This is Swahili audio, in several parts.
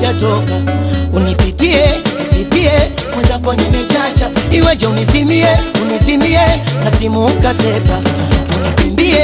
hujatoka unipitie nipitie mwenzako nimechacha iweje unizimie unizimie na simu ukasepa unikimbie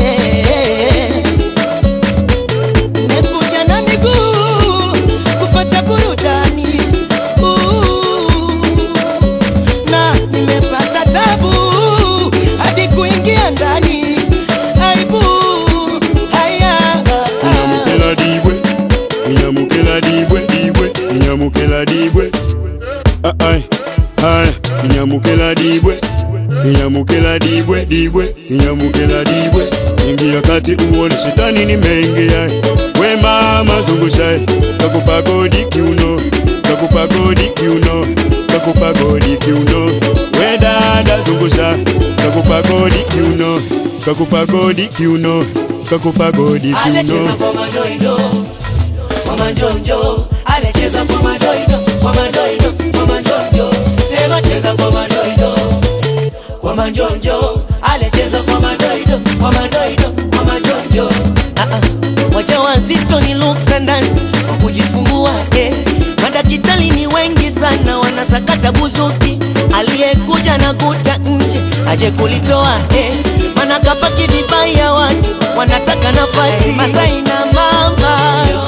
nimekuja na miguu kufata burudani Ooh, na nimepata tabu hadi kuingia ndani aibu haya inyamukela dibwe inyamukela dibwe dibwe inyamukela dibwe Ah, ai ai inyamukela dibwe inyamukela dibwe dibwe inyamukela dibwe ingia kati uone shetani nimeingia we mama zungusha kakupa godi kiuno kakupa godi kiuno kakupa godi kiuno we dada zungusha kakupa godi kiuno kakupa godi kiuno kakupa godi Alecheza kiuno kwa madoido kwa manjonjo, alecheza kwa madoido kwa madoido kwa manjonjo, sema cheza kwa madoido kwa manjonjo, alecheza kwa madoido kwa madoido kwa manjonjo. Ah ah, wajawazito ni luksa ndani kwa kujifungua eh. Madakitari ni wengi sana wanasakata buzuki, aliyekuja na kuta nje aje kulitoa eh. Mana kapaki vibaya watu wanataka nafasi Masai na mama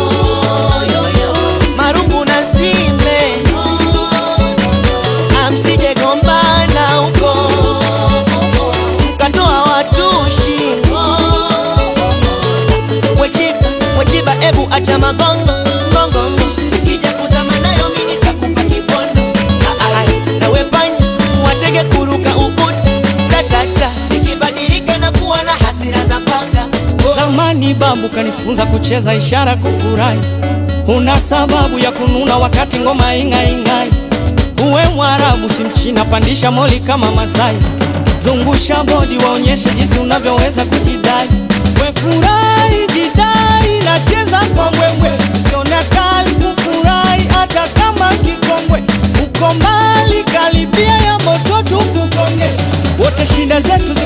marungu na sime amsije gombana huko mkatoa watushi wechiba wechiba ebu acha magongo ngongongo ikija kuzama nayo mimi nitakupa kipondo Ah, ah, ah. nawe panya watege kuruka ukuta tatata ikibadilika na kuwa na hasira za panga Oh. Zamani babu kanifunza kucheza ishara kufurahi, una sababu ya kununa wakati ngoma ing'aing'ai. Uwe Mwarabu si Mchina, pandisha moli kama Masai, zungusha bodi waonyeshe jinsi unavyoweza kujidai. We furahi, jidai, nacheza kwa mbwembwe, usione kali kufurahi hata kama kikongwe. Uko mbali, karibia ya moto tukukonge, wote shida zetu